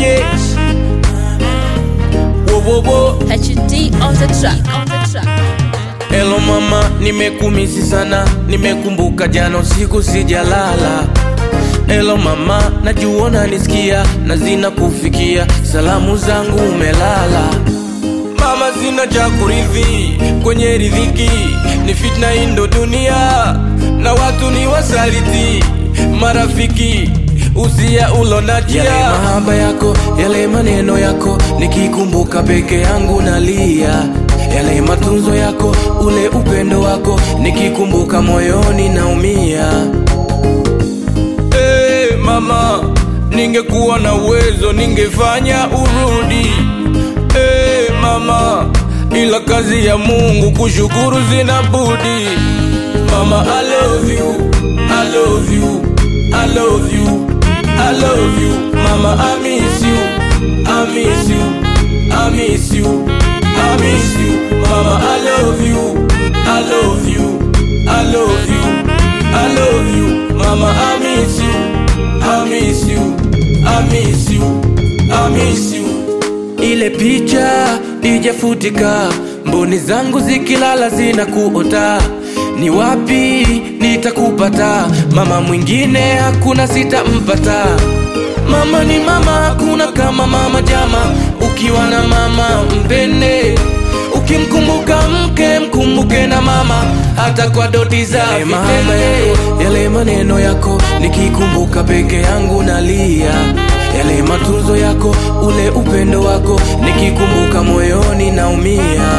yes. Wo, wo, wo. HD on the track. On the track. Hello mama, nimekumisi sana, nimekumbuka jana usiku sijalala. Hello mama, najua unanisikia na zina kufikia, salamu zangu umelala. Mama, sina cha kurithi kwenye riziki, ni fitna indo dunia na watu ni wasaliti, marafiki usia ulonajia yale mahaba yako, yale maneno yako, nikikumbuka peke yangu nalia yale matunzo yako, ule upendo wako, nikikumbuka moyoni naumia. Hey, mama, ningekuwa na uwezo ningefanya urudi. Hey, mama, ila kazi ya Mungu kushukuru zina budi. Mama, I love you, I love you, I love you, I love you. Mama, I miss you, I miss you, I miss you, I miss you. Mama, I love you, I love you, I love you, I love you. Mama, I miss you, I miss you, I miss you, I miss you. Ile picha ijafutika, mboni zangu zikilala zina kuota. Ni wapi nitakupata? Mama mwingine hakuna sitampata. Mama ni mama, hakuna kama mama jama. Ukiwa na mama mpende, ukimkumbuka mke mkumbuke na mama, hata kwa doti za yale mahaba yako, yale maneno yako, nikikumbuka peke yangu nalia. Yale matunzo yako, ule upendo wako, nikikumbuka moyoni naumia.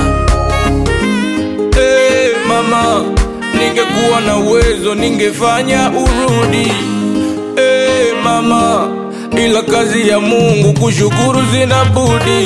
Hey, mama, ningekuwa na uwezo ningefanya urudi. Hey, mama, ila kazi ya Mungu kushukuru zina budi.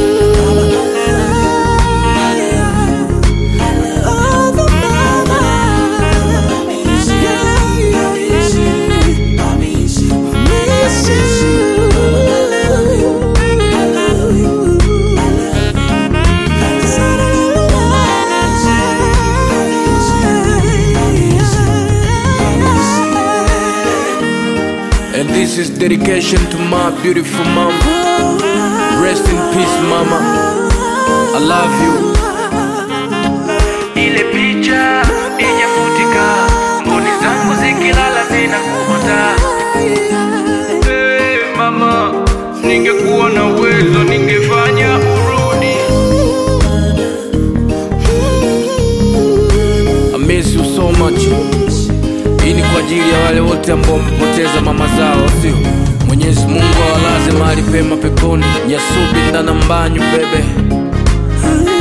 And this is dedication to my beautiful mom. Rest in peace, mama. I love you. Ile picha ijafutika, mboni zangu zikilala zina kuota. Hey, mama, ningekuwa na uwezo ningefanya urudi. I miss you so much. Hii ni kwa ajili ya wale wote ambao wamepoteza mama zao, sio? Mwenyezi Mungu awalaze mahali pema peponi. Nyasubi ndana mbanyu bebe.